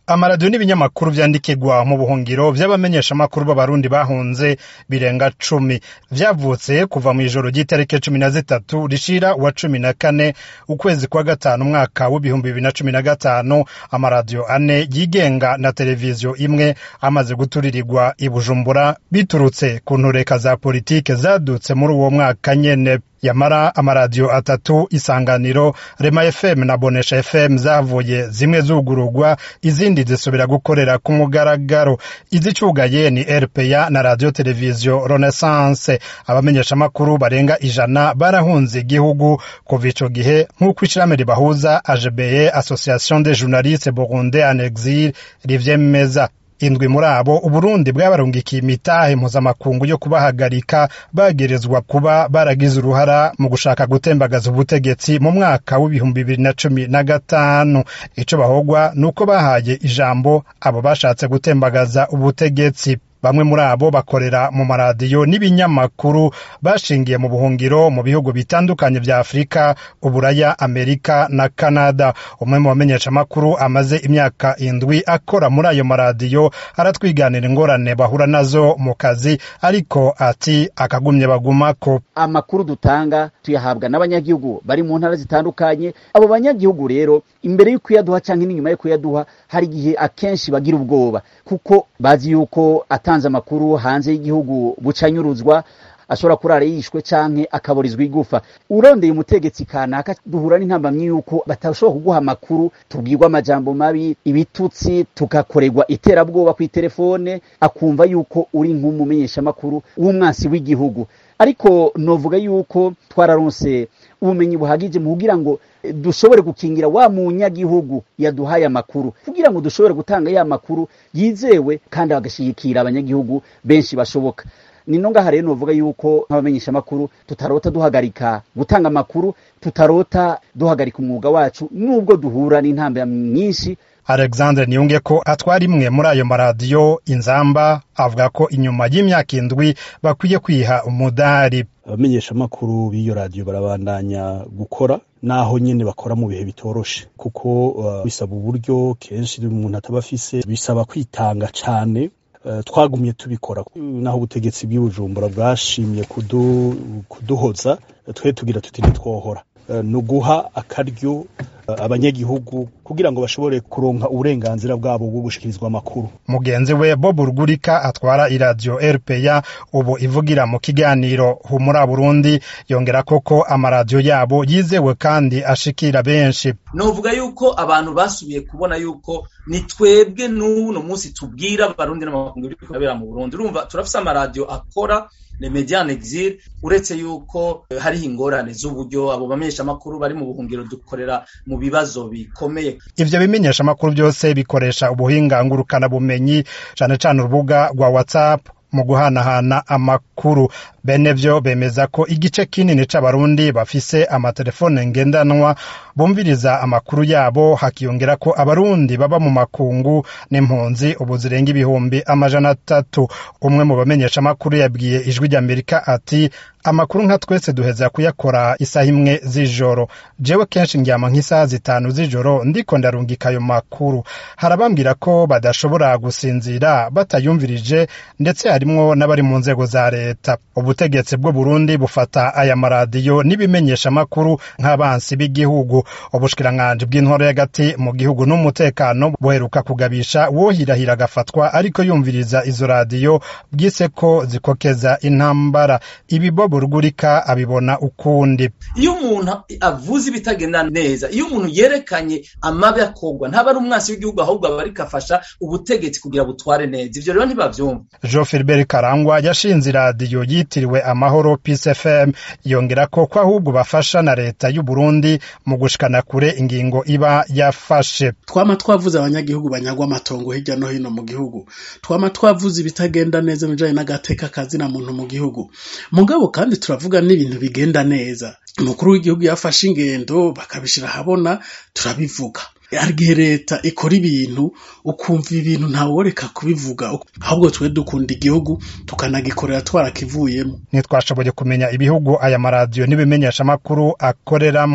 amaradiyo n'ibinyamakuru vyandikirwa mu buhungiro vy'abamenyeshamakuru b'abarundi bahunze birenga cumi vyavutse kuva mw'ijoro ry'itariki cumi na zitatu rishira wa cumi na kane ukwezi kwa gatanu umwaka w'ibihumbi bibiri na cumi na gatanu amaradiyo ane yigenga na televiziyo imwe amaze guturirirwa i bujumbura biturutse ku ntureka za politike zadutse muri uwo mwaka nyene yamara amaradiyo atatu isanganiro rema fm na bonesha fm zavuye zimwe zugururwa izindi zisubira gukorera ku mugaragaro izicugaye ni rpa na radio televiziyo renaissance abamenyeshamakuru barenga ijana barahunze igihugu kuva ico gihe nk'uko ishirahamwe ribahuza agbe association des journalistes burundais en exil rivyemeza indwi muri abo uburundi bwabarungikiye imitahe mpuzamakungu yo kubahagarika bagerezwa kuba baragize uruhara mu gushaka gutembagaza ubutegetsi mu mwaka w'ibihumbi bibiri na cumi na gatanu ico bahogwa ni uko bahaye ijambo abo bashatse gutembagaza ubutegetsi bamwe muri abo bakorera mu maradiyo n'ibinyamakuru bashingiye mu buhungiro mu bihugu bitandukanye vya afurika uburaya amerika na kanada umwe mu bamenyeshamakuru amaze imyaka indwi akora muri ayo maradiyo aratwiganira ingorane bahura nazo mu kazi ariko ati akagumye bagumako amakuru dutanga tuyahabwa n'abanyagihugu bari mu ntara zitandukanye abo banyagihugu rero imbere yo kuyaduha canke n'inyuma yo kuyaduha hari igihe akenshi bagira ubwoba kuko bazi yuko atanze amakuru hanze y'igihugu bucanyuruzwa ashobora kurara yishwe canke akaburizwa igufa urondeye umutegetsi kanaka duhura n'intambamyi yuko batashobora kuguha amakuru tubwirwa amajambo mabi ibitutsi tugakorerwa iterabwoba kw'iterefone akumva yuko uri nk'umumenyeshamakuru w'umwansi w'igihugu ariko novuga yuko twararonse ubumenyi buhagije mu kugira ngo dushobore gukingira wa munyagihugu yaduhaye amakuru kugira ngo dushobore gutanga ya makuru yizewe kandi bagashigikira abanyagihugu benshi bashoboka nino ngaha rero novuga yuko nk'abamenyesha amakuru tutarota duhagarika gutanga amakuru tutarota duhagarika umwuga wacu nubwo duhura n'intambwe nyinshi alexandre niyunge ko atwara imwe muri ayo maradiyo inzamba avuga ko inyuma y'imyaka indwi bakwiye kwiha umudari abamenyeshamakuru b'iyo radiyo barabandanya gukora naho nyene bakora mu bihe bitoroshe kuko uh, bisaba uburyo kenshi umuntu ataba afise bisaba kwitanga cane uh, twagumye tubikora naho ubutegetsi bw'ibujumbura bwashimye kudu, kuduhoza twe tugira tuti ntitwohora uh, ni uguha akaryo abanyagihugu kugira ngo bashobore kuronka uburenganzira bwabo bwo gushikirizwa amakuru mugenzi we bob rugurika atwara iradiyo rpa ubu ivugira mu kiganiro humura burundi yongera koko amaradiyo yabo yizewe kandi ashikira benshi novuga yuko abantu basubiye kubona yuko ni twebwe n'uno munsi tubwira abarundi n'amakungu biri kubera mu burundi urumva turafise amaradiyo akora le median exil uretse yuko hariho ingorane z'uburyo abo bamenyeshamakuru bari mu buhungiro dukorera mu bibazo bikomeye ivyo bimenyeshamakuru byose bikoresha ubuhinga ngurukana bumenyi cane cane urubuga rwa whatsapp mu guhanahana amakuru bene vyo bemeza ko igice kinini c'abarundi bafise amatelefone ngendanwa bumviriza amakuru yabo hakiyongera ko abarundi baba mu makungu n'impunzi ubu zirenga ibihumbi amajana atatu umwe mu bamenyesha amakuru yabwiye ijwi ry'amerika ati amakuru nka twese duheza kuyakora isaha imwe z'ijoro jewe kenshi ndyama nk'isaha zitanu z'ijoro ndiko ndarungika ayo makuru harabambwira ko badashobora gusinzira batayumvirije ndetse harimwo n'abari mu nzego za leta ubutegetsi bwo burundi bufata aya maradiyo n'ibimenyesha amakuru nk'abansi b'igihugu ubushikiranganji bw'intwaro y'agati mu gihugu n'umutekano buheruka kugabisha wohirahira agafatwa ariko yumviriza izo radiyo bwise ko zikokeza intambara ibi bobo rugurika abibona ukundi iyo umuntu avuze ibitagenda neza iyo umuntu yerekanye amabi akorwa ntaba ari umwansi w'igihugu ahubwo aba ariko afasha ubutegetsi kugira butware neza ivyo rero ntibavyumva jean philbert karangwa yashinze iradiyo yitiriwe amahoro peace fm yongera ko ko ahubwo bafasha na leta y'u burundi mu gushikana kure ingingo iba yafashe twama twavuze abanyagihugu banyagwa amatongo hirya no hino mu gihugu twama twavuze ibitagenda neza bijanye n'agateka kazina muntu mu gihugu mugabo kandi turavuga n'ibintu bigenda neza umukuru w'igihugu yafashe ingendo bakabishira ahabona turabivuga hari igihe leta ikora ibintu ukumva ibintu ntaworeka kubivuga ahubwo twe dukunda igihugu tukanagikorera twarakivuyemo ntitwashoboye kumenya ibihugu aya maradiyo n'ibimenyeshamakuru akoreramwo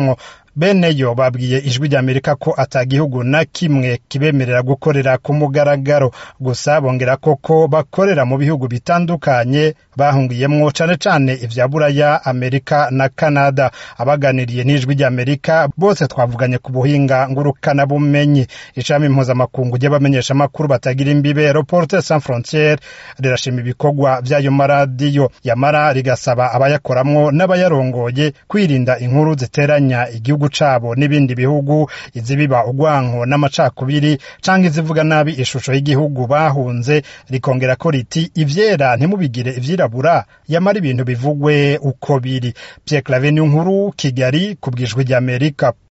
bene yo babwiye ijwi ry'amerika ko ata gihugu na kimwe kibemerera gukorera ku mugaragaro gusa bongera koko bakorera mu bihugu bitandukanye bahungiyemwo cane cane ivya buraya amerika na kanada abaganiriye n'ijwi ry'amerika bose twavuganye ku buhinga ngurukana bumenyi ishami mpuzamakungu ry'abamenyesha amakuru batagira imbibe reporter sans frontiere rirashima ibikorwa vy'ayo maradiyo yamara rigasaba abayakoramwo n'abayarongoye kwirinda inkuru ziteranya igihugu cabo n'ibindi bihugu izibiba urwanko n'amacakubiri canke izivuga nabi ishusho y'igihugu bahunze rikongera ko riti ivyera ntimubigire ivyirabura yamara ibintu bivugwe uko biri Pierre Claver nkuru Kigali kubwijwe ry'Amerika